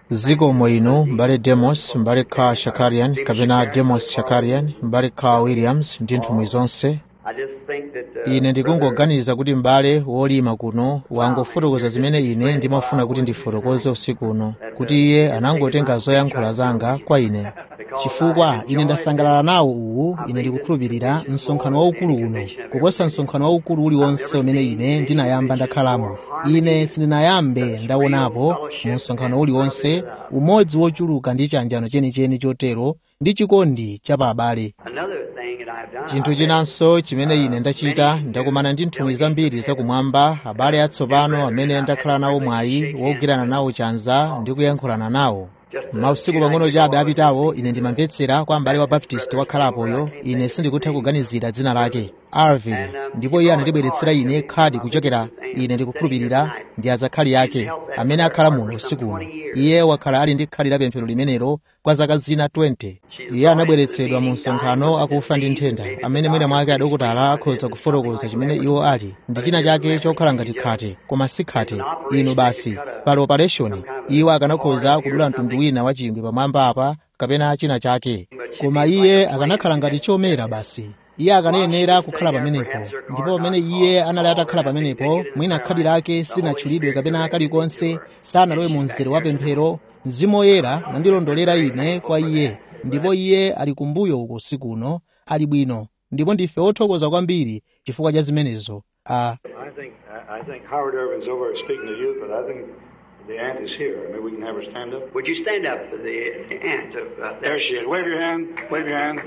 zikomo inu mbale demos mbale carl shakarian kapena demos shakarian mbale carl williams ndi nthumwi zonse ine ndikungoganiza kuti m'bale wolima kuno wangofotokoza zimene ine ndimafuna kuti ndifotokoze usiku uno kuti iye anangotenga zoyankhula zanga kwa ine chifukwa ine ndasangalala nawo uwu ine ndikukhulupirira msonkhano waukulu uno kuposa msonkhano waukulu uliwonse umene ine ndinayamba ndakhalamo ine sindinayambe ndaonapo mu msonkhano uliwonse umodzi wochuluka ndi chanjano chenicheni chotero ndi chikondi cha pa abale chinthu chinanso chimene ine ndachita ndakumana ndi nthumwi zambiri zakumwamba abale atsopano amene ndakhala nawo mwayi wogwirana nawo chanza ndi kuyankhulana nawo mausiku pang'ono chabe apitawo ine ndimamvetsera kwa m'bale wa baptist wakhalapoyo ine sindikutha kuganizira dzina lake arvin ndipo iye anandibweretsera ine khadi kuchokera ine ndikukhulupirira ndi azakhali yake amene akhala muno usiku uno iye wakhala ali ndi khadi la pemphero limenelo kwa zaka zina 20 iye anabweretsedwa mu msonkhano akufa ndi nthenda amene mwina mwake adokotala akhoza kufotokoza chimene iwo ali ndi china chake chokhala ngati khate koma si khate inu basi pali operation iwo akanakhoza kudula mtundu wina wa chingwe pamwamba apa kapena china chake koma iye akanakhala ngati chomera basi iye akanayenera kukhala pamenepo ndipo pamene iye anali atakhala pamenepo mwina khadi lake silinatchulidwe kapena kalikonse sanalowe mu mzere wa pemphero mzimu woyera nandilondolera ine kwa iye ndipo iye ali kumbuyo uko usiku uno ali bwino ndipo ndife othokoza kwambiri chifukwa cha zimenezo a I think I I think Howard Irvin's over there speaking to you, but I think the aunt is here. Maybe we can have her stand up. Would you stand up for the aunt of uh, There she is. Wave your hand. Wave your hand.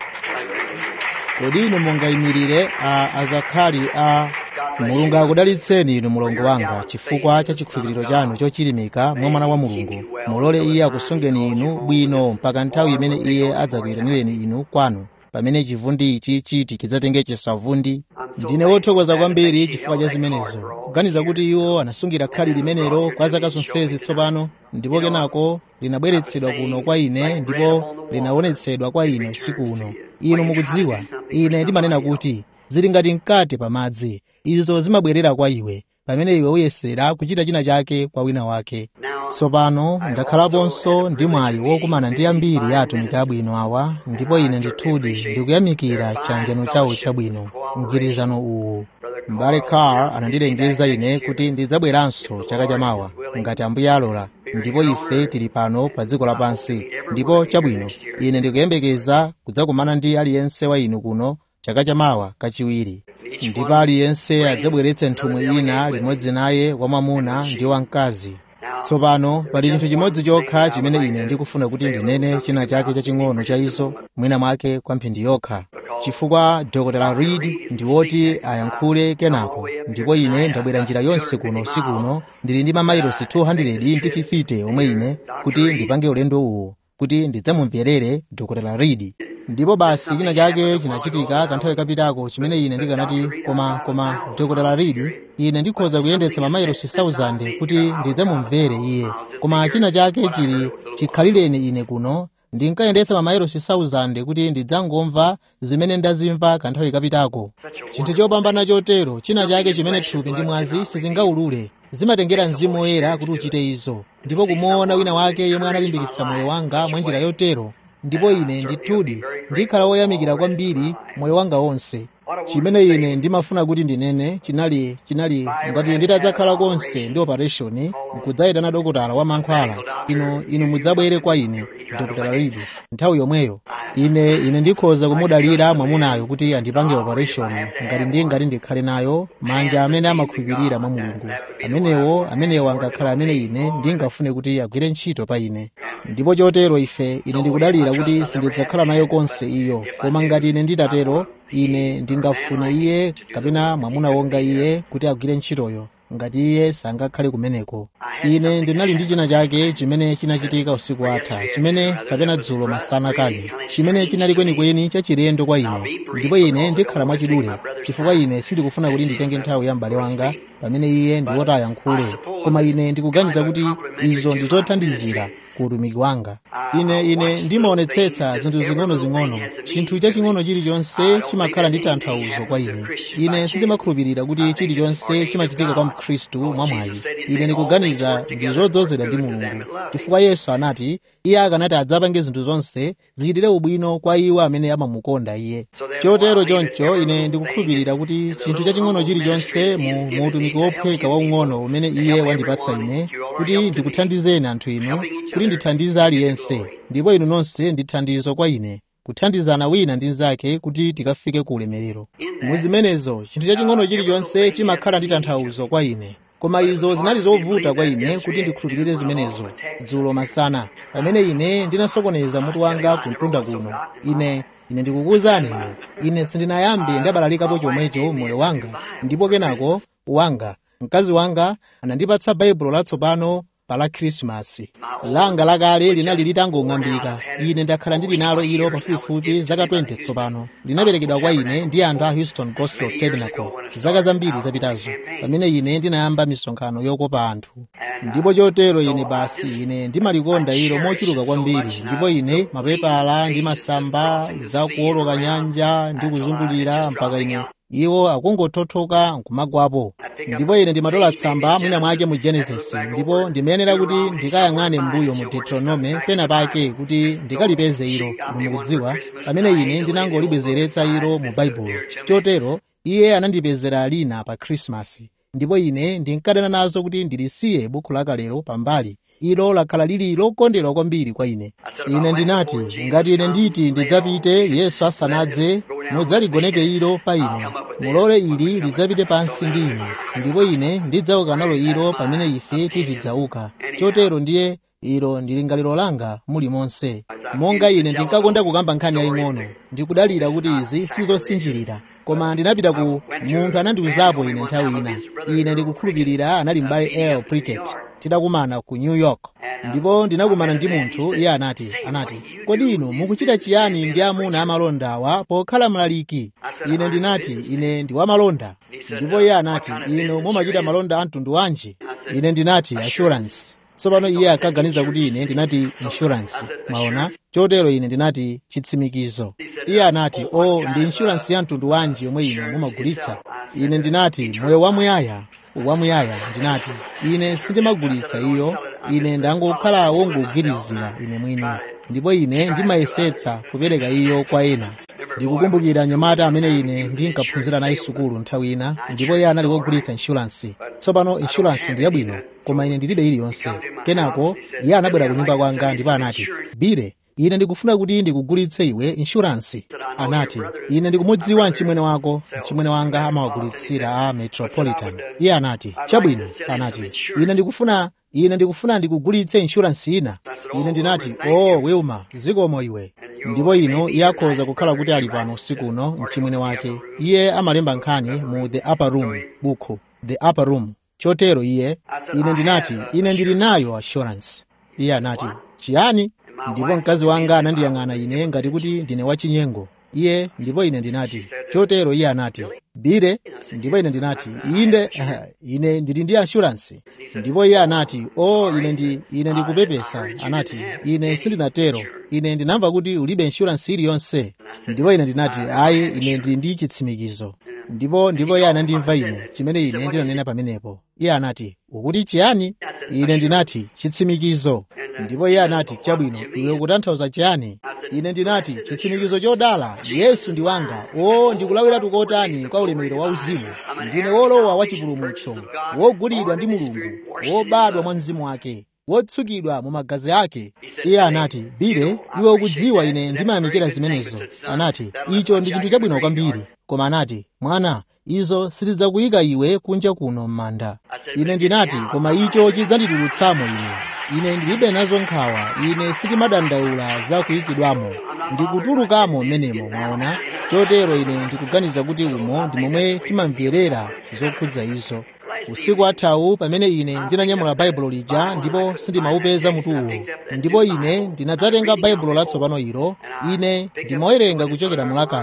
kodi inu mungayimirire a azakhali a mulungu akudalitseni inu mulongo wanga chifukwa cha chikhulupiriro chanu chochilimika mwa mwana wa mulungu mulole iye akusungeni inu bwino mpaka nthawi imene iye adzakuyitanireni inu kwanu pamene chivundi ichi chiti chidzatenge chisavundi ndine wothokoza kwambiri chifukwa cha zimenezo kuganiza kuti iwo anasungira khali limenelo kwa zaka zonsezi tsopano ndipo kenako linabweretsedwa kuno kwa ine ndipo linaonetsedwa kwa ine usiku uno inu mukudziwa ine ndimanena kuti zili ngati mkate pamadzi izo zimabwerera kwa iwe pamene iwe uyesera kuchita china chake kwa wina wake tsopano ndakhalaponso ndi mwayi wokumana ndi ambiri ya atumiki abwino awa ndipo ine ndithudi ndikuyamikira chanjano chawo chabwino mgwirizano uwu m'bale carl anandilengeza ine kuti ndidzabweranso chaka chamawa ngati ambuye alola ndipo ife tili pano pa dziko lapansi ndipo chabwino ine ndikuyembekeza kudzakumana ndi aliyense wa inu kuno chaka chamawa kachiwiri ndipo aliyense adzabweretse nthumwi ina limodzi naye wamwamuna ndi wamkazi tsopano pali chinthu chimodzi chokha chimene ine ndikufuna kuti ndinene china chake chaching'ono cha izo mwina mwake kwa mphindi yokha chifukwa dr reed ndi woti ayankhule kenako ndipo ine ndabwera njira yonse kuno usiku uno ndili ndi mamayilosi 200 ndi 50 omwe ine kuti ndipange ulendo uwu kuti ndidzamumverere dr reed ndipo basi china chake chinachitika kanthawi kapitako chimene ine ndikanati koma koma dr reed ine ndikhoza kuyendetsa mamayilosi 1000 kuti ndidzamumvere iye koma china chake chili chikhalireni ine kuno ndinkayendetsa mamayilosi 1000 kuti ndidzangomva zimene ndazimva kanthawi kapitako chinthu chopambana chotero china chake chimene thupi ndi mwazi sizingaulule zimatengera mzimu woyera kuti uchite izo ndipo kumuona wina wake yomwe analimbikitsa moyo wanga mwa njira yotero ndipo ine ndithudi ndikhala woyamikira kwambiri moyo wanga wonse chimene ine ndimafuna kuti ndinene chinali chinali ngati nditadzakhala konse ndi operation nkudzayitana dokotala wa mankhwala inu inu mudzabwere kwa ine dr reed nthawi yomweyo ine ine ndikhoza kumudalira mwamunayo kuti andipange operation ngati ndingati ndikhale nayo manja amene amakhulupirira mwa mulungu amenewo amenewo angakhala amene ine ndingafune kuti agwire ntchito pa ine ndipo chotero ife ine ndikudalira kuti sindidzakhala nayo konse iyo koma ngati ine nditatero ine ndingafuna iye kapena mwamuna wonga iye kuti agwire ntchitoyo ngati iye sangakhale kumeneko ine ndinali ndi china chake chimene chinachitika usiku atha chimene kapena dzulo masana kale chimene chinali kwenikweni chachilendo kwa ine ndipo ine ndikhala mwachidule chifukwa ine sindikufuna kuti nditenge nthawi ya m'bale wanga pamene iye ndi woti ayankhule koma ine ndikuganiza kuti izo ndi zothandizira ku utumiki wanga ine ine ndimaonetsetsa zinthu zing'ono-zing'ono chinthu chaching'ono chilichonse chimakhala ndi tanthauzo kwa ine ine sindimakhulupirira kuti chilichonse chimachitika kwa mkhristu mwamwayi ine ndikuganiza ndi zodzozedwa ndi mulungu chifukwa yesu anati iye akanati adzapange zinthu zonse zichitire ubwino kwa iwo amene amamukonda iye chotero choncho ine ndikukhulupirira kuti chinthu chaching'ono chilichonse mu mu utumiki wophweka waung'ono umene iye wandipatsa ine kuti ndikuthandizeni anthu inu kuti ndithandize aliyense ndipo inu nonse ndi thandizo kwa ine kuthandizana wina ndi mnzake kuti tikafike ku ulemerero mu zimenezo chinthu chaching'ono chilichonse chimakhala ndi tanthauzo kwa ine koma izo zinali zovuta kwa ine kuti ndikhulupirire zimenezo dzulo masana pamene ine ndinasokoneza mutu wanga ku mtunda kuno ine ine ndikukuwuzani ine ine sindinayambe ndabalalikapo chomwecho moyo wanga ndipo kenako wanga mkazi wanga anandipatsa baibulo latsopano pa la khrisimasi langa lakale linali litangong'ambika ine ndakhala ndili nalo ilo pafupifupi zaka 20 tsopano linaperekedwa kwa ine ndi anthu a houston gospel tabernacle zaka zambiri zapitazo pamene ine ndinayamba misonkhano yokopa anthu ndipo chotero ine basi ine ndimalikonda ilo mochuluka kwambiri ndipo ine mapepala ndi masamba za kuwoloka nyanja ndi kuzungulira mpaka ine iwo akungothothoka nkumagwapo ndipo ine ndimatola tsamba mwina mwake mu genesis ndipo ndimayenera kuti ndikayang'ane mbuyo mu deuteronome pena pake kuti ndikalipeze ilo inu mukudziwa pamene ine ndinangolibwezeretsa ilo mu baibulo chotero iye anandipezera lina pa khrisimasi ndipo ine ndinkadana nazo kuti ndilisiye bukhu lakalero pambali ilo lakhala lili lokondedwa kwambiri kwa ine ine ndinati ngati ine nditi ndidzapite yesu asanadze mudzaligoneke ilo pa ine mulole ili lidzapite pansi ndi ine ndipo ine ndidzauka nalo ilo pamene ife tizidzauka chotero ndiye ilo ndi lingaliro langa mulimonse monga ine ndinkakonda kukamba nkhani yaying'ono ndikudalira kuti izi sizosinjirira koma ndinapita ku munthu anandiwuzapo ine nthawi ina ine ndikukhulupirira anali m'bale l pricket tidakumana ku new york ndipo ndinakumana ndi munthu iye anati anati kodi inu mukuchita chiyani ndi amuna amalondawa pokhala mlaliki ine ndinati ine ndi wamalonda ndipo iye anati inu mumachita malonda a mtundu wanji ine ndinati assurance tsopano iye akaganiza kuti ine ndinati insurance mwaona chotero ine ndinati chitsimikizo iye anati o oh, ndi insurance ya mtundu wanji yomwe inu mumagulitsa ine ndinati moyo wamuyaya wamuyaya ndinati ine sindimagulitsa iyo ine ndangokhala wongogwirizira ine mwini ndipo ine ndimayesetsa kupereka iyo kwa ena ndikukumbukira nyamata amene ine ndinkaphunzira naye sukulu nthawi ina ndipo iye anali wogulitsa inshuransi tsopano inshuransi ndi yabwino koma ine ndilibe iliyonse kenako iye anabwera ku nyumba kwanga ndipo anati bire ine ndikufuna kuti ndikugulitse iwe inshuransi anati ine ndikumudziwa mchimwene wako mchimwene wanga amawagulitsira a metropolitan iye anati chabwino anati ine ndikufuna ine ndikufuna ndikugulitse inshuransi ina ine ndinati o oh, wilma zikomo iwe ndipo ino iye akhoza kukhala kuti ali pano usiku uno mchimwene wake iye amalemba nkhani mu the upper room bukhu the upper room chotero iye ine ndinati ine ndili nayo assurance iye anati chiyani ndipo mkazi wanga anandiyang'ana ine ngati kuti ndine wachinyengo iye ndipo ine ndinati chotero iye anati bire ndipo ine ndinati inde ine ndili ndi assurance ndipo iye anati o oh, ine ndi ine ndikupepesa anati ine sindinatero ine ndinamva kuti ulibe insurance iliyonse ndipo ine ndinati ayi ine ndili ndi chitsimikizo ndipo ndipo iye anandimva ine chimene ine ndinanena pamenepo iye anati ukuti chiyani ine ndinati chitsimikizo ndipo iye anati chabwino iwe ukutanthauza chiyani ine ndinati chitsimikizo chodala yesu ndi wanga o ndikulawira tukotani kwa ulemerero wa uzimu ndine wolowa wa chipulumutso wogulidwa ndi mulungu wobadwa mwa mzimu wake wotsukidwa mu magazi ake iye anati bire iwe ukudziwa ine ndimayamikira zimenezo anati icho ndi chinthu chabwino kwambiri koma anati mwana izo sitidzakuyika iwe kunja kuno m'manda ine ndinati koma icho chidzanditulutsamo ine ine ndilibe nazo nkhawa ine sitimadandaula za kuyikidwamo ndikutulukamo m'menemo mwaona chotero ine ndikuganiza kuti umo ndi momwe timamverera zokhudza izo usiku athawu pamene ine ndinanyamula baibulo lija ndipo sindimaupeza mutuwo ndipo ine ndinadzatenga baibulo latsopano ilo ine ndimawerenga kuchokera mulakale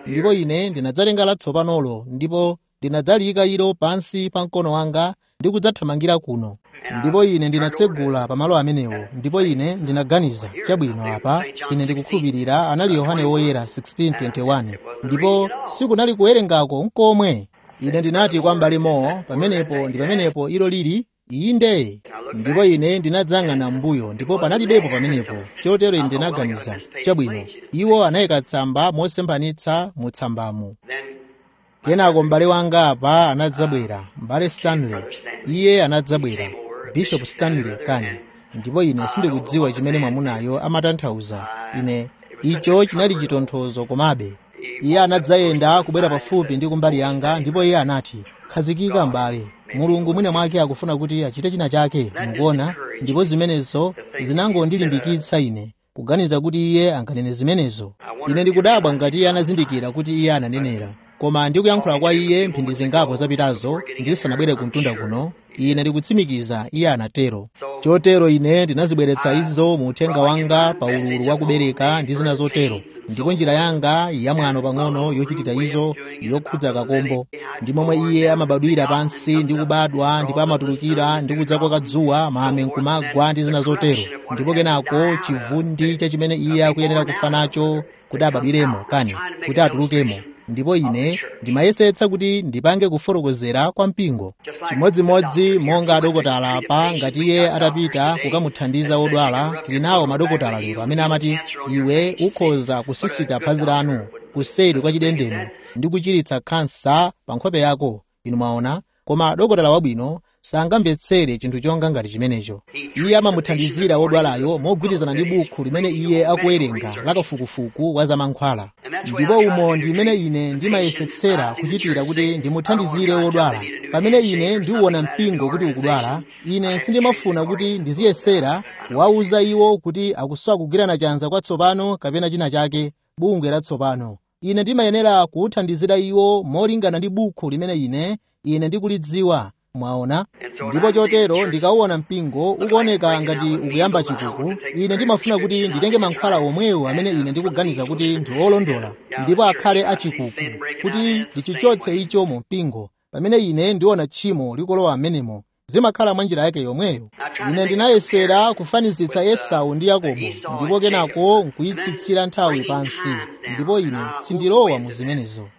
ndipo ine ndinadzatenga latsopanolo ndipo ndinadzaliyika ilo pansi pa mkono wanga ndi kudzathamangira kuno ndipo ine ndinatsegula pamalo amenewo ndipo ine ndinaganiza chabwino apa ine ndikukhulupirira anali yohane woyera 16:21 ndipo sikunali kuwerengako nkomwe ine ndinati kwa m'bale mowo pamenepo ndi pamenepo ilo lili inde ndipo ine ndinadzang'ana m'mbuyo ndipo panalibepo pamenepo chotero ine ndinaganiza chabwino iwo anayika tsamba mosemphanitsa mu tsambamo kenako m'bale wanga apa anadzabwera m'bale stanley iye anadzabwera bishop stanley kani ndipo ine sindikudziwa chimene mwamunayo amatanthauza ine icho chinali chitonthozo komabe iye anadzayenda kubwera pafupi ndi kumbali yanga ndipo iye anati khazikika m'bale mulungu mwina mwake akufuna kuti achite china chake mukuona ndipo zimenezo zinangondilimbikitsa ine kuganiza kuti iye anganene zimenezo ine ndikudabwa ngati iye anazindikira kuti iye ananenera koma ndikuyankhula kwa iye mphindi zingapo zapitazo ndisanabwere kumtunda kuno ine ndikutsimikiza iye anatero chotero ine ndinazibweretsa izo mu uthenga wanga pa ululu wa kubereka ndi zina zotero ndipo njira yanga yamwano pang'ono yochitira izo yokhudza kakombo ndi momwe iye amabadwira pansi ndi kubadwa ndipo amatulukira ndi kudzakoka dzuwa mame nkumagwa ndi zina zotero ndipo kenako chivundi cha chimene iye akuyenera kufa nacho kuti abadwiremo kani kuti atulukemo ndipo ine ndimayesetsa kuti ndipange kufotokozera kwa mpingo chimodzimodzi monga adokotala apa ngati iye atapita kukamuthandiza wodwala tili nawo madokotala lero amene amati iwe ukhoza kusisita phazi lanu kuseri kwa chidendene ndi kuchiritsa khansa pa nkhope yako inu mwaona koma dokotala wabwino sangamvetsere chinthu chonga ngati chimenecho iye amamuthandizira wodwalayo mogwirizana ndi bukhu limene iye akuwerenga lakafukufuku wa zamankhwala ndipo umo ndi imene ine ndimayesetsera kuchitira kuti ndimuthandizire wodwala pamene ine ndiwuona mpingo kuti ukudwala ine sindimafuna kuti ndiziyesera wauza iwo kuti akusowa kugwirana chanza kwatsopano kapena china chake bungwe latsopano ine ndimayenera kuwuthandizira iwo molingana ndi bukhu limene ine ine ndikulidziwa mwaona ndipo chotero ndikauona mpingo ukuoneka ngati ukuyamba chikuku ine ndimafuna kuti nditenge mankhwala omwewo amene ine ndikuganiza kuti ndi olondola ndipo akhale achikuku kuti ndichichotse icho mu mpingo pamene ine ndiona tchimo likulowa amenemo zimakhala mwa njira yake yomweyo ine ndinayesera kufanizitsa esau ndi yakobo ndipo kenako nkuyitsitsira nthawi pansi ndipo ine sindilowa mu zimenezo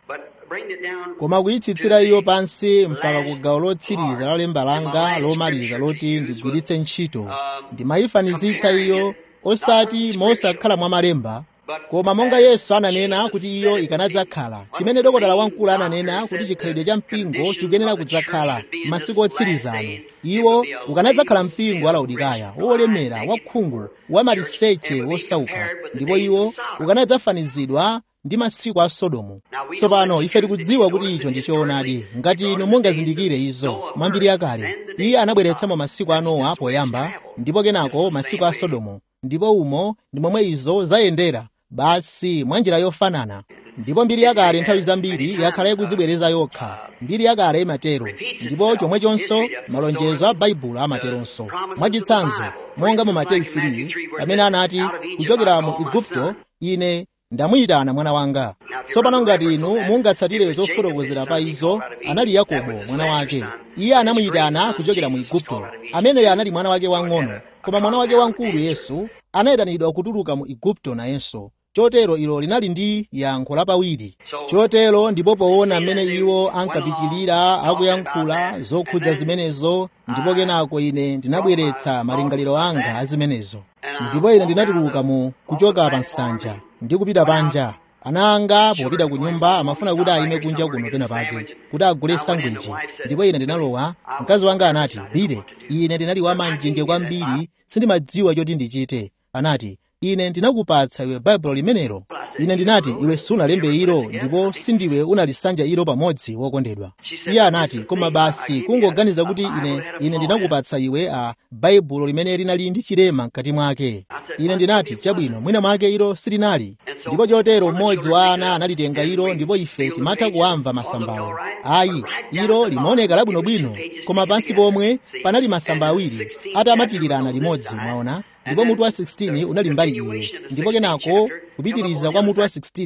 koma kuyitsitsira iyo pansi mpaka ku gawo lotsiriza la lemba langa lomaliza loti ndigwiritse ntchito ndimayifanizitsa iyo osati mosakhala mwa malemba koma monga yesu ananena kuti iyo ikanadzakhala chimene dokotala wamkulu ananena kuti chikhalidwe cha mpingo chikuyenera kudzakhala masiku otsirizano iwo ukanadzakhala mpingo wa laodikaya wolemera wakhungu wamaliseche wosauka ndipo iwo ukanadzafanizidwa ndi masiku a sodomu tsopano ife tikudziwa kuti icho ndi choonadi ngati inu mungazindikire izo mwambiri yakale iye anabweretsamo masiku a nowa poyamba ndipo kenako masiku a sodomu ndipo umo ndi momwe izo zayendera basi mwa njira yofanana ndipo mbiri yakale nthawi zambiri yakhala ikudzibwereza yokha mbiri yakale imatero ndipo chomwechonso malonjezo a baibulo amateronso mwachitsanzo monga mu mateyu 3 pamene anati kuchokera mu igupto ine ndamuyitana mwana wanga tsopano ngati inu mungatsatire zofotokozera pa izo anali yakobo mwana wake iye anamuyitana kuchokera mu igupto ameneyo anali mwana wake wang'ono koma mwana wake wamkulu yesu anayitanidwa kutuluka mu igupto nayenso chotero ilo linali ndi yankho lapawiri chotero ndipo poona mmene iwo ankapitilira akuyankhula zokhudza zimenezo ndipo kenako ine ndinabweretsa malingaliro anga a zimenezo ndipo ine ndinatuluka mu kuchoka pa nsanja ndi kupita panja ana anga popita ku nyumba amafuna kuti ayime kunja kuno pena pake kuti agule sangwichi ndipo ine ndinalowa mkazi wanga anati bile ine ndinali wamanjenje kwambiri sindimadziwa choti ndichite anati ine ndinakupatsa iwe baibulo limenelo ine ndinati iwe sunalembe ilo ndipo sindiwe unalisanja ilo pamodzi wokondedwa iye anati koma basi kungoganiza kuti ine ine ndinakupatsa iwe a baibulo limene linali ndi chilema mkati mwake ine ndinati chabwino mwina mwake ilo silinali ndipo chotero mmodzi wa ana analitenga ilo ndipo ife timatha kuwamva masambawo ayi ilo limaoneka labwinobwino koma pansi pomwe panali masamba awiri atamatilirana limodzi mwaona ndipo mutu wa 16 unali mbali iye ndipo kenako kupitiriza kwa mutu wa 16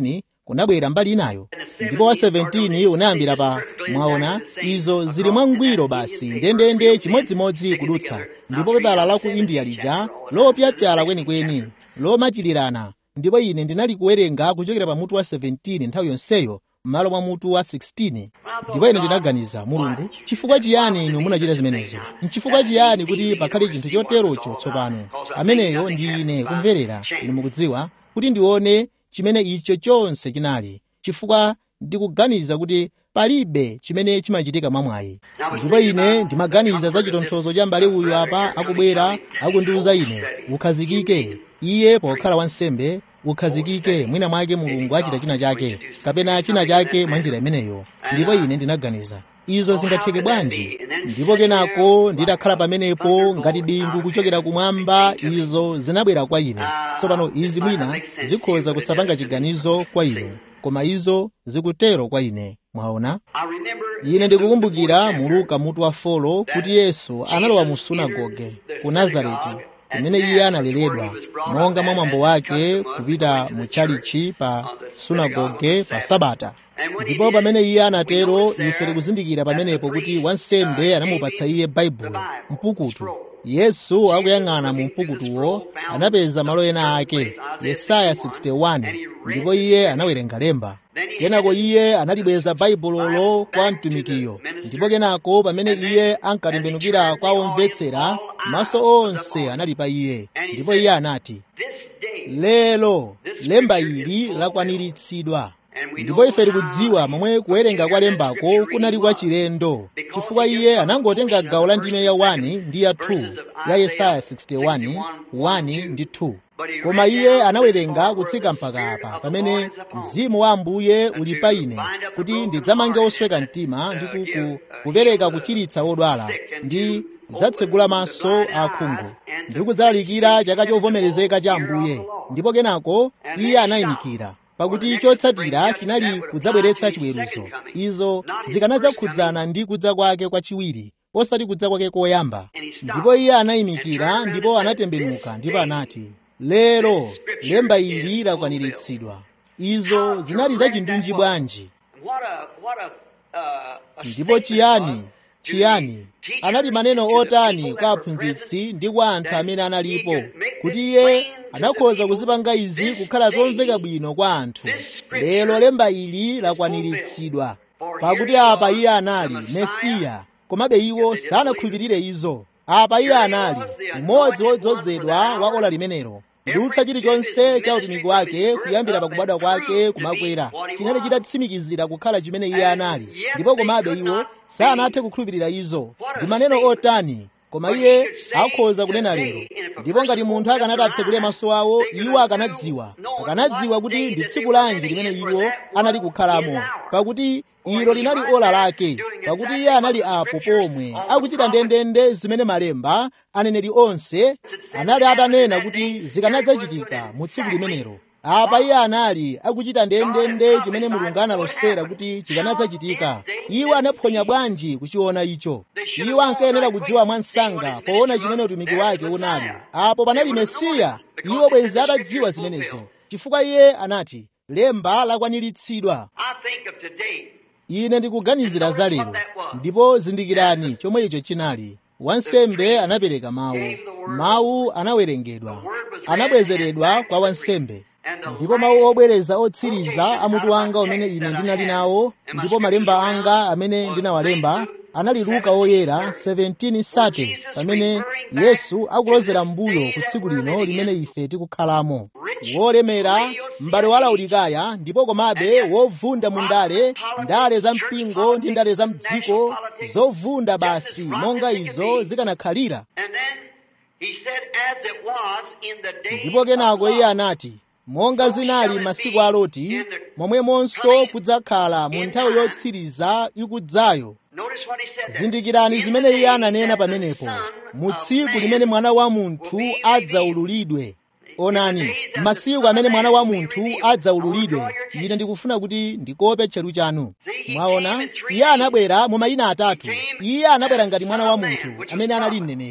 kunabwera mbali inayo ndipo wa 17 unayambira pa mwaona izo zili mwangwiro basi ndendende chimodzimodzi kudutsa ndipo pepala la ku india lija lopyapyala kwenikweni lomachilirana ndipo ine ndinali kuwerenga kuchokera pa mutu wa 17 nthawi yonseyo m'malo mwa mutu wa 16 ndipo ine ndinaganiza mulungu chifukwa chiyani inu munachita zimenezo nchifukwa chiyani kuti pakhale chinthu choterocho tsopano ameneyo ndi ine kumverera inu mukudziwa kuti ndione chimene icho chonse chinali chifukwa ndikuganiza kuti palibe chimene chimachitika mwamwayi ndipo ine ndimaganiza za chitonthozo cha m'bale uyu apa akubwera akundiwuza ine ukhazikike iye pokhala wansembe ukhazikike mwina mwake mulungu achita china chake kapena china chake mwa njira imeneyo ndipo ine ndinaganiza izo zingatheke bwanji ndipo kenako ndidakhala pamenepo ngati bingu kuchokera kumwamba izo zinabwera kwa ine tsopano izi mwina zikhoza kusapanga chiganizo kwa ine koma izo zikutero kwa ine mwaona ine ndikukumbukira mu luka mutu wa folo kuti yesu analowa mu sunagoge ku nazareti kumene iye analeredwa monga mwa mwambo wake kupita mu chalichi pa sunagoge pa sabata ndipo pamene iye anatero ife tikuzindikira pamenepo kuti wansembe anamupatsa iye baibulo mpukutu yesu akuyang'ana mu mpukutuwo anapeza malo ena ake yesaya 61 ndipo iye anawerenga lemba kenako iye analibweza baibulolo kwa mtumikiyo ndipo kenako pamene iye ankatembenukira kwa omvetsera maso onse anali pa iye ndipo iye anati lero lemba ili lakwaniritsidwa ndipo ife tikudziwa momwe kuwerenga kwa lembako kunali kwa chilendo chifukwa iye anangotenga gawo la ndime ya 1 ndi ya 2 ya yesaya 61 1 ndi 2 koma iye anawerenga kutsika mpaka apa pamene mzimu wa ambuye uli pa ine kuti ndidzamange osweka mtima ndi kuku kupereka kuchiritsa odwala ndi kudzatsegula maso akhungu ndi kudzalalikira chaka chovomerezeka cha ambuye ndipo kenako iye anayimikira pakuti chotsatira chinali kudzabweretsa chiweruzo izo zikanadzakhudzana ndi kudza kwake kwachiwiri osati kudza kwake koyamba ndipo iye anayimikira ndipo anatembenuka ndipo anati lero lemba ili lakwaniritsidwa izo zinali za chindunji bwanji ndipo chiyani chiyani anali maneno otani kwa aphunzitsi ndi kwa anthu amene analipo kuti iye anakhoza kuzipanga izi kukhala zomveka bwino kwa anthu lero lemba ili lakwaniritsidwa pakuti apa iye anali mesiya komabe iwo sanakhulupirire izo apa iye anali mmodzi wodzozedwa wa ola limenelo kudutsa chilichonse cha utumiki wake kuyambira pakubadwa kwake kumakwera chinali chitatsimikizira kukhala chimene iye anali ndipo komabe iwo sanathe kukhulupirira izo ndi maneno otani koma iye akhoza kunena lero ndipo ngati munthu akanati atsekule maso awo iwo akanadziwa akanadziwa kuti ndi tsiku lanji limene iwo anali kukhalamo pakuti ilo linali ola lake pakuti iye anali apo pomwe akuchita ndendende zimene malemba aneneri onse anali atanena kuti zikanadzachitika mu tsiku limenelo apa iye anali akuchita ndendende chimene mulungu analosera kuti chikanadzachitika iwo anaphonya bwanji kuchiona icho iwo ankayenera kudziwa mwansanga poona chimene utumiki wake unali apo panali mesiya iwo bwenzi atadziwa zimenezo chifukwa iye anati lemba lakwaniritsidwa ine ndikuganizira za lero ndipo zindikirani chomwe icho chinali wansembe anapereka mawu mawu anawerengedwa anabwezeredwa kwa wansembe ndipo mawu obwereza otsiriza amutu wanga umene ine ndinali nawo ndipo malemba anga amene ndinawalemba anali luka oyera 17:30 pamene yesu akulozera mbuyo ku tsiku lino limene ife tikukhalamo wolemera m'bale wa laodikaya ndipo komabe wovunda mu ndale ndale za mpingo ndi ndale za mdziko zovunda basi monga izo zikanakhalira ndipo kenako iye anati monga zinali masiku a loti momwemonso kudzakhala mu nthawi yotsiriza ikudzayo zindikirani zimene iye ananena pamenepo mu tsiku limene mwana wa munthu adzaululidwe onani masiku amene mwana wa munthu adzaululidwe ine ndikufuna kuti ndikope tcheru chanu mwaona iye anabwera mu mayina atatu iye anabwera ngati mwana wa munthu amene anali mneneri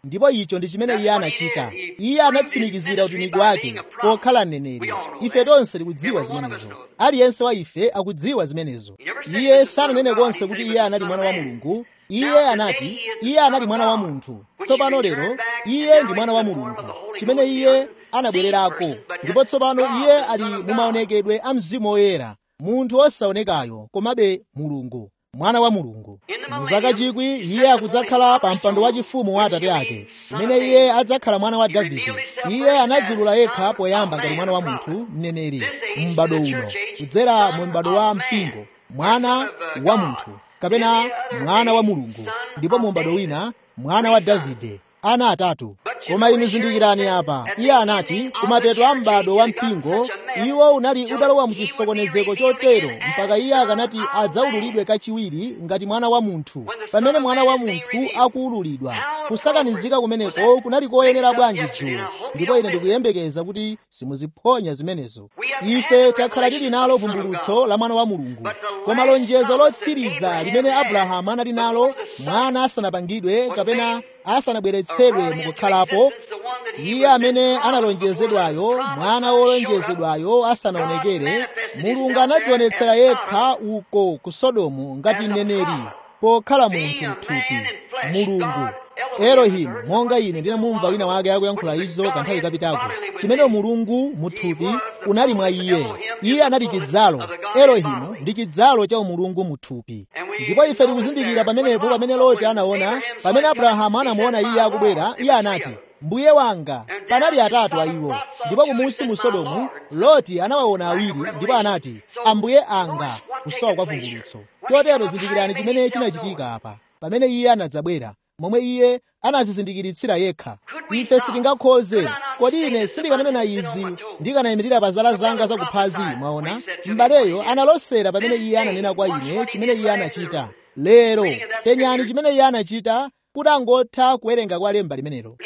ndipo icho ndi chimene iye anachita iye anatsimikizira utumiki wake pokhala mneneri ife tonse tikudziwa zimenezo aliyense wa ife akudziwa zimenezo iye sananene konse kuti iye anali mwana wa mulungu iye anati iye anali mwana wa munthu tsopano lero iye ndi mwana wa mulungu chimene iye anabwererako ndipo tsopano iye ali mumaonekedwe a mzimu woyera munthu wosaonekayo komabe mulungu mwana wa mulungu mu zaka chikwi iye akudzakhala pa mpando wachifumu wa atate ake umene iye adzakhala mwana wa davide iye anadzulula yekha poyamba ngati mwana wa munthu mneneri m'bado uno kudzera mu m'bado wa mpingo mwana wa munthu kapena mwana wa mulungu ndipo mu m'bado wina mwana wa davide ana atatu koma inu zindikirani apa iye anati kumapeto a m'bado wa mpingo iwo unali utalowa mu chisokonezeko chotero mpaka iye akanati adzaululidwe kachiwiri ngati mwana wa munthu pamene mwana wa munthu akuululidwa kusakanizika kumeneko kunali koyenera bwanji dzulo ndipo ine ndikuyembekeza kuti simuziphonya zimenezo ife takhala tili nalo vumbulutso la mwana wa mulungu koma lonjezo lotsiriza limene abrahamu anali nalo mwana asanapangidwe kapena asanabweretsedwe mukukhalapo iye amene analonjezedwayo mwana wolonjezedwayo asanaonekere mulungu anadzionetsera yekha uko ku sodomu ngati mneneri pokhala munthu mthupi mulungu elohimu monga ine ndinamumva wina wake akuyankhula izo kanthawi kapitako chimene mulungu muthupi unali mwa iye iye anali chidzalo elohimu ndi chidzalo cha umulungu muthupi ndipo ife tikuzindikira pamenepo pamene loti anaona pamene abrahamu anamuona iye akubwera iye anati mbuye wanga panali atatu a iwo ndipo kumunsi mu sodomu loti anawaona awiri ndipo anati ambuye anga kusowa kwa vumbulutso chotero zindikirani chimene chinachitika apa pamene iye anadzabwera momwe iye anazizindikiritsira yekha ife sitingakhoze kodi ine sindikananena izi ndikanayimirira pa zala zanga zakuphazi mwaona m'baleyo analosera pamene iye ananena kwa ine chimene iye anachita lero penyani chimene iye anachita kuti angotha kuwerenga kwa lemba limenelo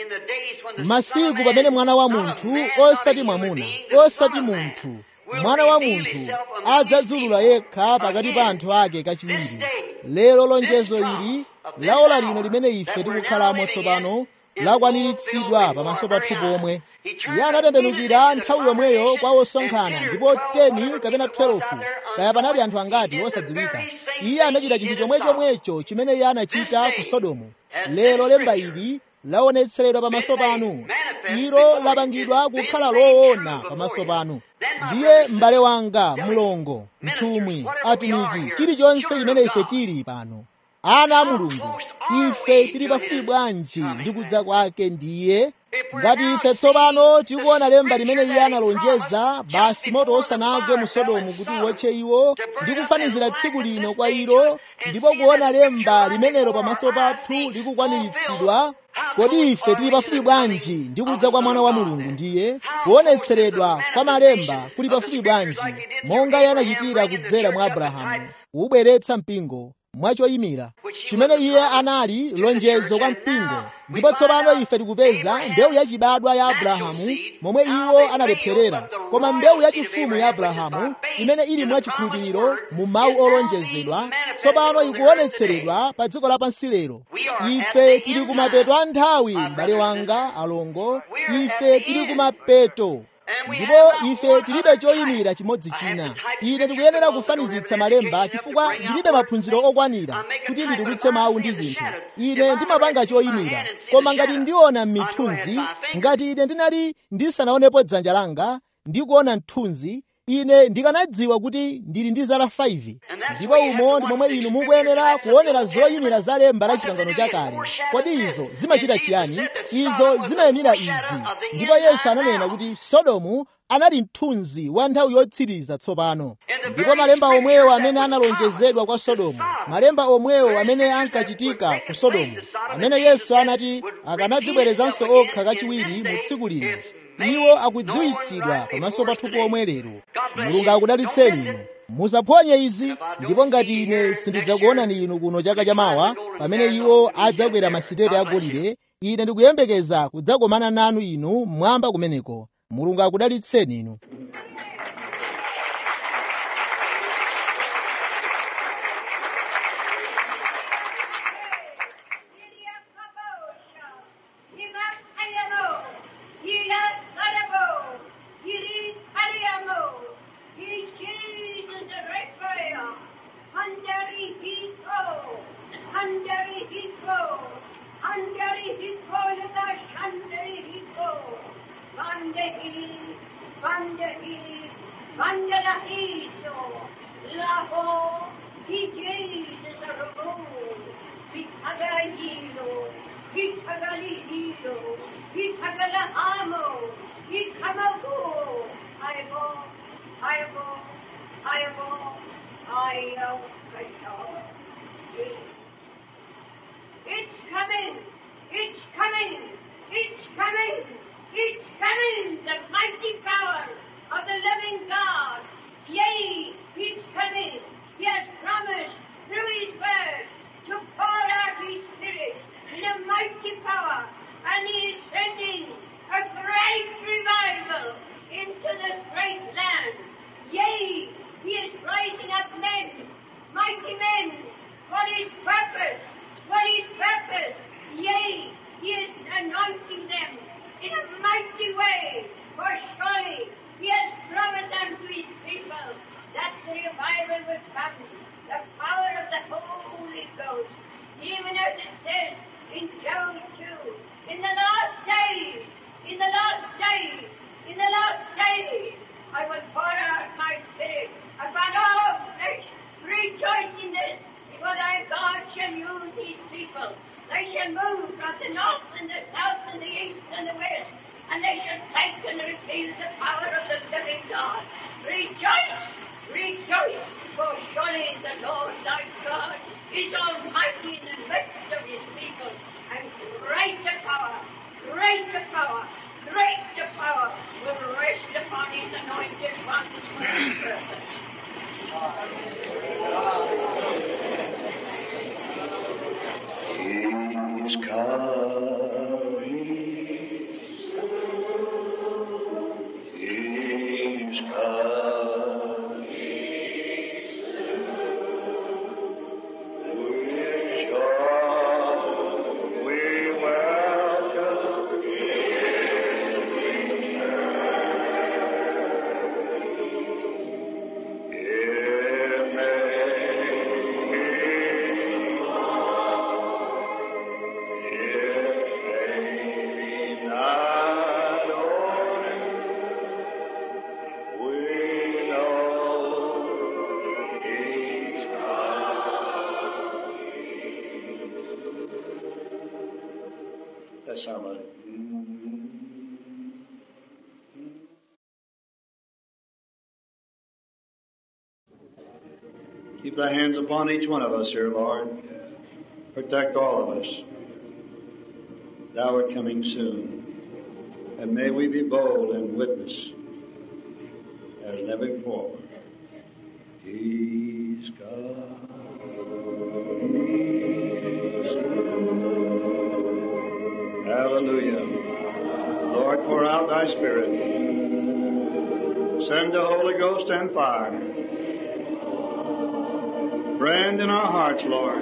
masiku pamene mwana wa munthu osati mwamuna osati munthu mwana wa munthu adzadzulula yekha pakati pa anthu ake kachiwiri lero lonjezo ili laola lino limene ife tikukhalamo tsopano lakwaniritsidwa pamaso pathu pomwe iye anatembenukira nthawi yomweyo kwa osonkhana ndipo 10 kapena 12 kaya panali anthu angati osadziwika iye anachita chinthu chomwe chomwecho chimene iye anachita ku sodomu lero lemba ili laonetseredwa pamaso panu ilo lapangidwa kukhala loona pamaso panu ndiye m'bale wanga mlongo mtumwi atumiki chilichonse chimene ife tili pano ana a mulungu ife tili pafupi bwanji ndi kudza kwake ndiye ngati ife tsopano tikuona lemba limene iye analonjeza basi moto osanagwe mu sodomu kuti uwotche iwo ndi kufanizira tsiku lino kwa ilo ndipo kuona lemba limenelo pamaso pathu likukwaniritsidwa kodi ife tili pafupi bwanji ndi kudza kwa mwana wa mulungu ndiye kuonetseredwa kwa malemba kuli pafupi bwanji monga iye anachitira kudzera mwa abrahamu kuubweretsa mpingo mwachoyimira chimene iye anali lonjezo kwa mpingo ndipo tsopano ife tikupeza mbewu yachibadwa ya abrahamu momwe iwo analepherera koma mbewu yachifumu ya abrahamu imene ili mwachikhulupiriro mu mawu olonjezedwa tsopano ikuonetseredwa pa dziko lapansi lero ife tili kumapeto a nthawi m'bale wanga alongo ife tili kumapeto ndipo ife tilibe choyimira chimodzi china ine ndikuyenera kufanizitsa malemba chifukwa ndilibe maphunziro okwanira kuti nditulutse mawu ndi zinthu ine ndimapanga choyimira koma ngati ndiona m'mithunzi ngati ine ndinali ndisanaonepo dzanja langa ndikuona mthunzi ine ndikanadziwa kuti ndili ndi zala 5 ndipo umo ndi momwe inu mukuyenera kuonera zoyimira za lemba la chipangano chakale kodi izo zimachita chiyani izo zimayimira izi ndipo yesu ananena kuti sodomu anali mthunzi wa nthawi yotsiriza tsopano ndipo malemba omwewo amene analonjezedwa kwa sodomu malemba omwewo amene ankachitika ku sodomu amene yesu anati akanadzibwerezanso okha kachiwiri mu tsiku lino iwo akudziwitsidwa pamaso pathu pomwe lero mulungu akudalitseni inu musaphonye izi ndipo ngati ine sindidzakuonani inu kuno chaka chamawa pamene iwo adzakwera masitepe agolide ine ndikuyembekeza kudzakomana nanu inu mmwamba kumeneko mulungu akudalitseni inu Vandahi, Vandahi, Vandanahi, so, Laho, He Jesus a rule, Vitagayilo, Vitagalihilo, Vitagalahamo, Vitamago, Ayabo, Ayabo, Ayabo, Ayabo, Ayabo. It's coming! It's coming! It's coming! It's coming! The mighty power of the living God. Yea, it's coming. He has promised through His word to pour out His Spirit in a mighty power. And He is sending a great revival into this great land. Yea, He is rising up men, mighty men, for His purpose, for His purpose. Yea, He is anointing them in a mighty way, for surely He has promised unto His people that the revival will come, the power of the Holy Ghost, even as it says in Job 2, in the last days, in the last days, in the last days, I will pour out my spirit upon all flesh. Rejoice in this, for thy God shall use these people. They shall move from the north and the south and the east and the west, and they shall take and reveal the power of the living God. Rejoice, rejoice, for surely the Lord thy God is almighty in the midst of his people, and greater power, greater power, greater power will rest upon his anointed ones for his purpose. He's coming. He's coming. We joy, we welcome It may be That's how much. Keep thy hands upon each one of us here, Lord. Protect all of us. Thou art coming soon. And may we be bold and witness as never before. He's God. Hallelujah. Lord, pour out thy spirit. Send the Holy Ghost and fire. Brand in our hearts, Lord.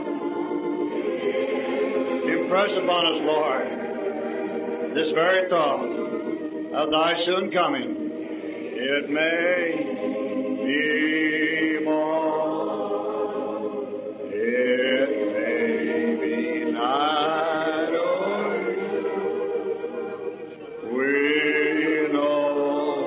Impress upon us, Lord, this very thought of thy soon coming. It may be more. It may be night or we know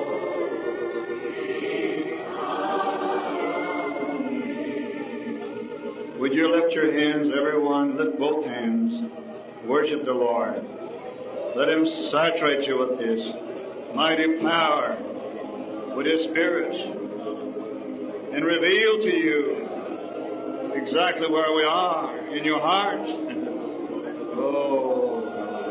Would you lift your hands, everyone? Lift both hands. Worship the Lord. Let Him saturate you with His mighty power, with His Spirit, and reveal to you exactly where we are in your heart. oh.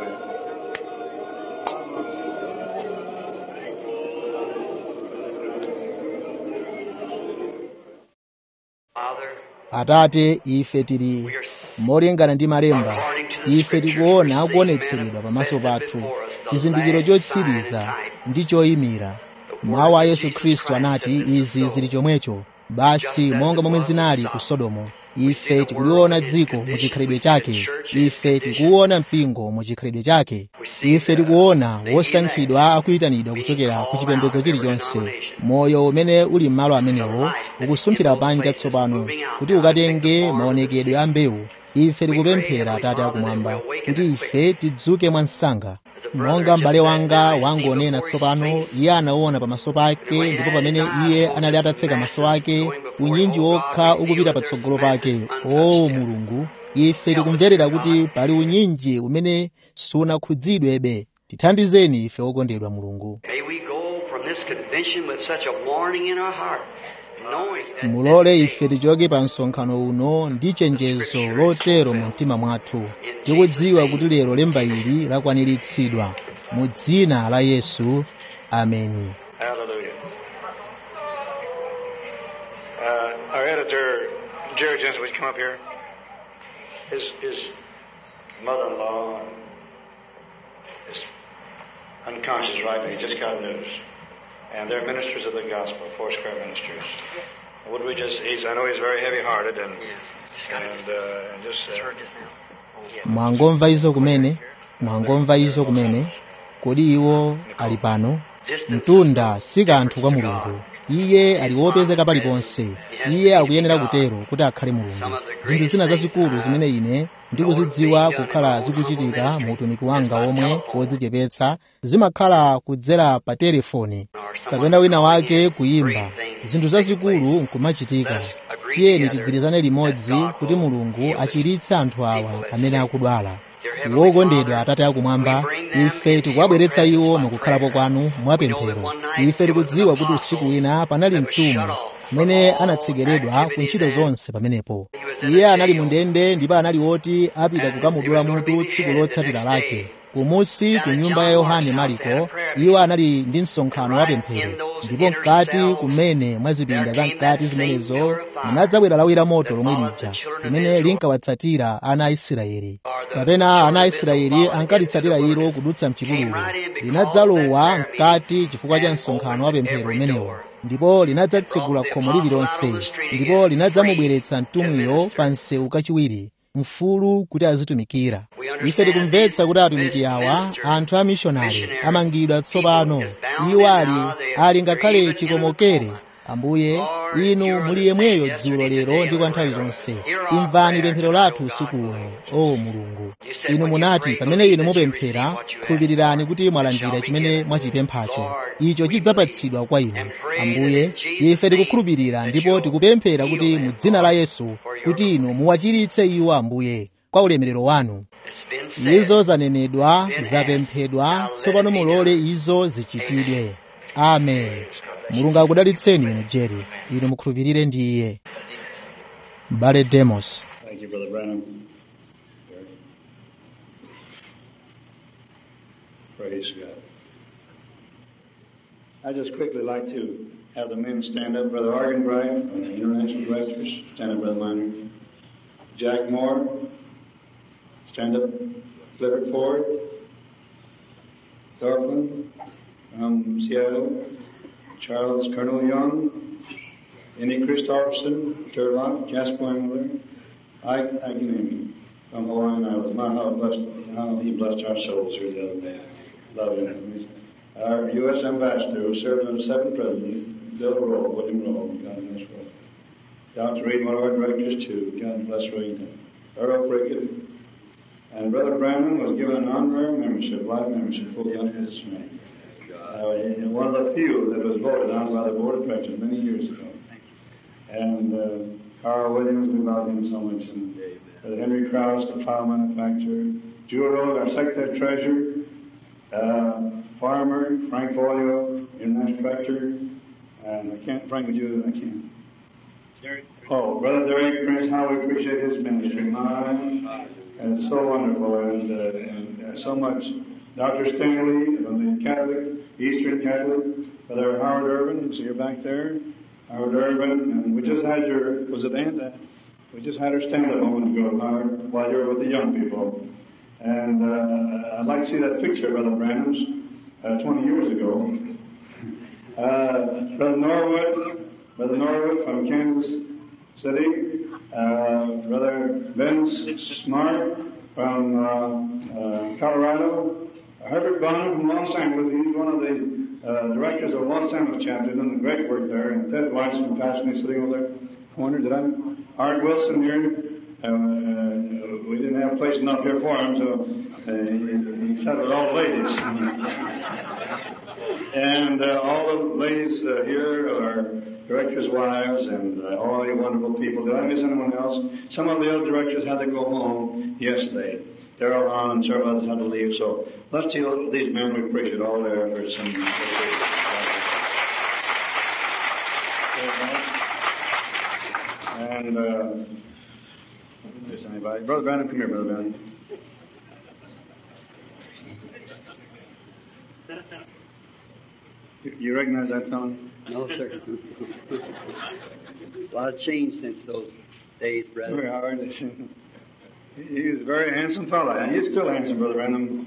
Father, atate ife tili we are molingana ndi malemba ife tikuona akuonetseredwa pamaso pathu chizindikiro chotsiriza ndi choyimira mawu a yesu khristu anati izi zili chomwecho basi monga momwe zinali ku sodomu ife tikuliona dziko muchikhalidwe chake ife tikuona mpingo muchikhalidwe chake ife tikuona wosankhidwa akuyitanidwa kuchokera ku chipembedzo chilichonse moyo umene uli m'malo amenewo ukusunthira panja tsopano kuti ukatenge maonekedwe a mbewu ife tikupemphera atate akumwamba kuti ife tidzuke mwansanga monga m'bale wanga wangonena tsopano iye anaona pamaso pake ndipo pamene iye anali atatseka maso ake unyinji wokha ukupita patsogolo pake o mulungu ife tikumverera kuti pali unyinji umene sunakhudzidwebe tithandizeni ife okondedwa mulungu May we go from this convention with such a warning in our heart, knowing that mulole ife tichoke pa msonkhano uno ndi chenjezo lotero mu mtima mwathu tikudziwa kuti lero lemba ili lakwaniritsidwa mu dzina la yesu ameni Hallelujah. Uh, our editor, Jerry Jensen, would you come up here? His, his mother-in-law is unconscious right now. He just got news. And they're ministers of the gospel, Four Square Ministers. Would we just, he's, I know he's very heavy-hearted and, Yes, just got it. and, uh, and just, Just uh, heard just now. Oh, yeah. mwangomva izo kumene mwangomva izo kumene kodi iwo ali pano mtunda si kanthu kwa mulungu iye ali wopezeka paliponse iye akuyenera kutero kuti akhale mulungu zinthu zina zazikulu zimene ine ndikuzidziwa kukhala zikuchitika mu utumiki wanga omwe wodzichepetsa zimakhala kudzera pa telefoni kapena wina wake kuyimba zinthu zazikulu nkumachitika tiyeni tigwirizane limodzi kuti mulungu achiritse anthu awa amene akudwala wokondedwa atate akumwamba ife tikuwabweretsa iwo mukukhalapo kwanu mwapemphero ife tikudziwa kuti usiku wina panali mtumwi amene anatsekeredwa ku ntchito zonse pamenepo iye anali mu ndende ndipo anali woti apita kukamudula mutu tsiku lotsatira lake kumusi ku nyumba ya yohane mariko iwo anali ndi msonkhano wa pemphero ndipo mkati kumene mwa zipinda za mkati zimenezo munadzabwera lawi la moto lomwe lija limene linkawatsatira ana a israeli kapena ana a israeli ankalitsatira ilo kudutsa mchipululu linadzalowa mkati chifukwa cha msonkhano wa pemphero umenewo ndipo linadzatsegula khomo lililonse ndipo linadzamubweretsa mtumwiyo pa msewu kachiwiri mfulu kuti azitumikira ife tikumvetsa kuti atumiki awa anthu a mishonari amangidwa tsopano iwo ali ali ngakhale chikomokere ambuye inu muli yemweyo dzulo lero ndi kwa nthawi zonse imvani pemphero lathu usiku uno o mulungu inu munati pamene inu mupemphera khulupirirani kuti mwalandira chimene mwachipemphacho icho chidzapatsidwa kwa inu ambuye ife tikukhulupirira ndipo tikupemphera kuti mu dzina la yesu kuti inu muwachiritse iwo ambuye kwa ulemerero wanu It's been said. izo zanenedwa zapemphedwa tsopano mulole izo zichitidwe amen mulungu akudalitseni inu jeri inu mukhulupirire ndi iye bale demos Thank you, Brother Branham. Praise God. I'd just quickly like to have the men stand up. Brother Argenbright, from the International Directors, stand up, Brother Minor. Jack Moore, stand up. Clifford Ford, Thorfinn from Seattle, Charles Colonel Young, Annie Christopherson, Turlock, Jasper Engler, I, I can name him from Hawaiian Islands. My, how, blessed, how he blessed our souls here the other day. Love him. Our U.S. ambassador who served under seven presidents, Bill Rowe, William Rowe, God bless Rowe. Dr. Reed, one of our directors too, God bless Reed. Earl Prickett. And Brother Branham was given an honorary membership, life membership, fully under his name. Uh, one of the few that was voted on by the Board of Directors many years ago. And uh, Carl Williams, we love him so much. And uh, Henry Krause, the file manufacturer. Jewel Road, our secretary treasurer. Uh, Farmer, Frank Boyle, international director. And I can't, Frank, would you, I can't. Oh, Brother Derek Prince, how we appreciate his ministry. My, and it's so wonderful and, uh, and uh, so much. Dr. Stanley from the Catholic, Eastern Catholic, Brother Howard Urban, so you're back there. Howard Urban, and we just had your, was it Aunt? uh, We just had her stand up a moment ago, Howard, while you were with the young people. And uh, I'd like to see that picture, Brother Branham's, uh, 20 years ago. Uh, Brother Norwood, Brother Norwood from Kansas City, uh, Brother Ben Smart from uh, uh, Colorado, Herbert Bonham from Los Angeles. He's one of the uh, directors of Los Angeles chapter, doing great work there. And Ted Weiss from Passionate sitting over there. Corner, did I? Art Wilson here. Uh, uh, we didn't have a place enough here for him, so uh, he, he Sat with all the ladies. and uh, all the ladies uh, here are directors' wives and uh, all you wonderful people. Did I miss anyone else? Some of the other directors had to go home yesterday. They're all on and several others had to leave. So let's see these men. We appreciate all their efforts. And, and uh, miss anybody. Brother Brandon, come here, Brother Brandon. You- You recognize that fellow? No, sir. a lot of change since those days, brother. Very hard. He he was a very handsome fellow, and he's still handsome, Brother Random.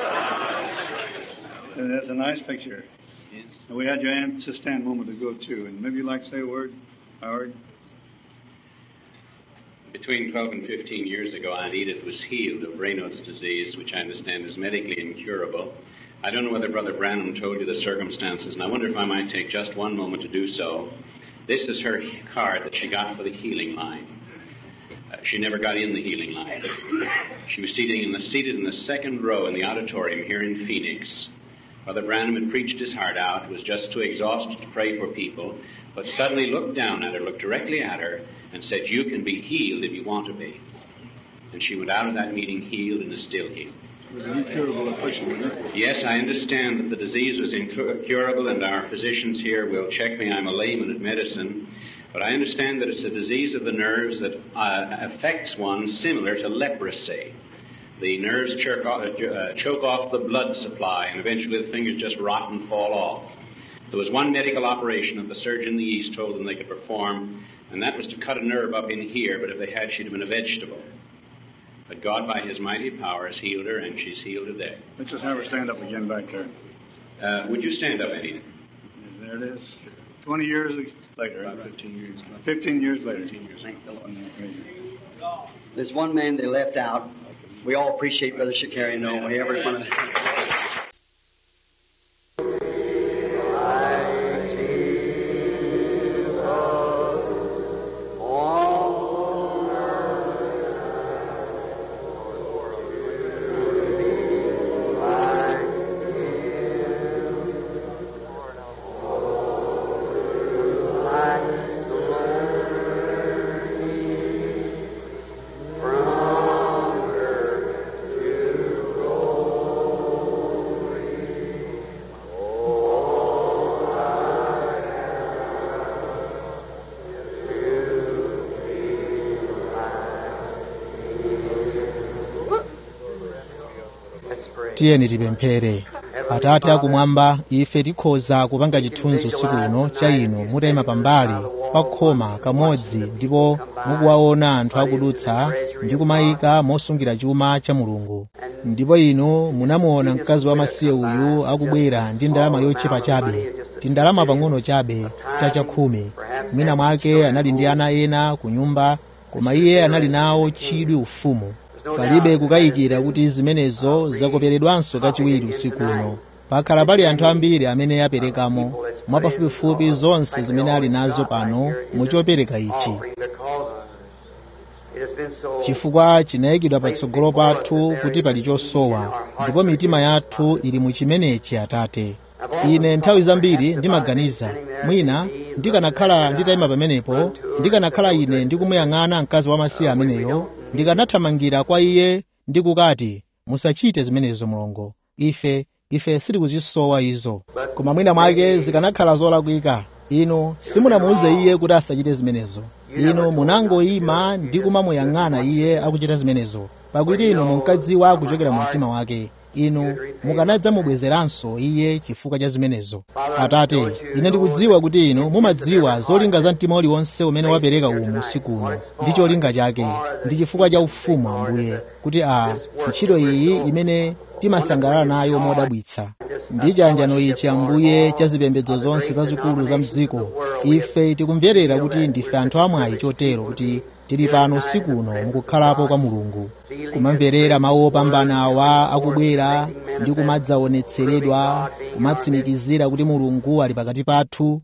and that's a nice picture. And we had your aunt to stand a moment ago, too. And maybe you'd like to say a word, Howard? Between 12 and 15 years ago, Aunt Edith was healed of Raynaud's disease, which I understand is medically incurable. I don't know whether Brother Branham told you the circumstances, and I wonder if I might take just one moment to do so. This is her card that she got for the healing line. Uh, she never got in the healing line. She was seated in the, seated in the second row in the auditorium here in Phoenix. Brother Branham had preached his heart out, was just too exhausted to pray for people, but suddenly looked down at her, looked directly at her, and said, You can be healed if you want to be. And she went out of that meeting healed and is still healed. It was an incurable affliction, wasn't it? Yes, I understand that the disease was incurable, and our physicians here will check me. I'm a layman at medicine. But I understand that it's a disease of the nerves that uh, affects one similar to leprosy. The nerves choke off, uh, choke off the blood supply, and eventually the fingers just rot and fall off. There was one medical operation that the surgeon in the East told them they could perform, and that was to cut a nerve up in here, but if they had, she'd have been a vegetable. But God, by His mighty power, has healed her, and she's healed today. Let's just have her stand up again back there. Uh, would you stand up, Eddie? There it is. 20 years later. About 15 years. 15 years later. Thank the Lord. There's one man they left out. We all appreciate Brother Shakari. No, we ever want to. tiyeni tipemphere atate akumwamba ife tikhoza kupanga chithunzi usiku uno cha inu mutayima pambali pa khoma kamodzi ndipo mukuwaona anthu akudutsa ndi kumayika mosungira chuma cha mulungu ndipo inu munamuona mkazi wamasiye uyu akubwera ndi ndalama yochepa chabe tindalama pang'ono chabe cha chakhumi mwina mwake anali ndi ana ena ku nyumba koma iye anali nawo chidwi ufumu palibe kukayikira kuti zimenezo zakoperedwanso kachiwiri usiku uno pakhala pali anthu ambiri amene aperekamo mwapafupifupi zonse zimene ali nazo pano muchopereka ichi chifukwa chinayikidwa patsogolo pathu kuti pali chosowa ndipo mitima yathu ili mu chimenechi atate ine nthawi zambiri ndimaganiza mwina ndikanakhala nditayima pamenepo ndikanakhala ine ndikumuyang'ana mkazi wamasiye ameneyo ndikanathamangira kwa iye ndi kukati musachite zimenezo mulongo ife ife sitikuzisowa izo koma mwina mwake zikanakhala zolakwika inu simunamuuze iye kuti asachite zimenezo inu munangoyima ndi kumamuyang'ana iye akuchita zimenezo pakuti inu munkadziwa kuchokera mu mtima wake inu mukanadzamubwezeranso iye chifukwa cha zimenezo atate ine ndikudziwa kuti inu mumadziwa zolinga za mtima uliwonse umene wapereka umu usiku uno ndi cholinga chake ndi chifukwa cha ufumu ambuye kuti a ntchito iyi imene timasangalala nayo modabwitsa ndi chanjano ichi ambuye cha zipembedzo zonse zazikulu za mdziko ife tikumverera kuti ndife anthu amwayi chotero kuti tili pano usiku uno mukukhalapo kwa mulungu kumamverera mawu opambana awa akubwera ndi kumadzaonetseredwa kumatsimikizira kuti mulungu ali pakati pathu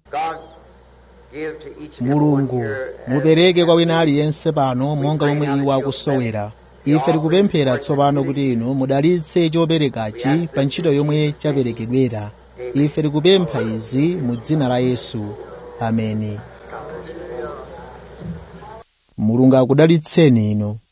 mulungu mupereke kwa wina aliyense pano monga momwe iwo akusowera ife tikupemphera tsopano kuti inu mudalitse choperekachi pa ntchito yomwe chaperekedwera ife tikupempha izi mu dzina la yesu ameni mulungu akudalitseni inu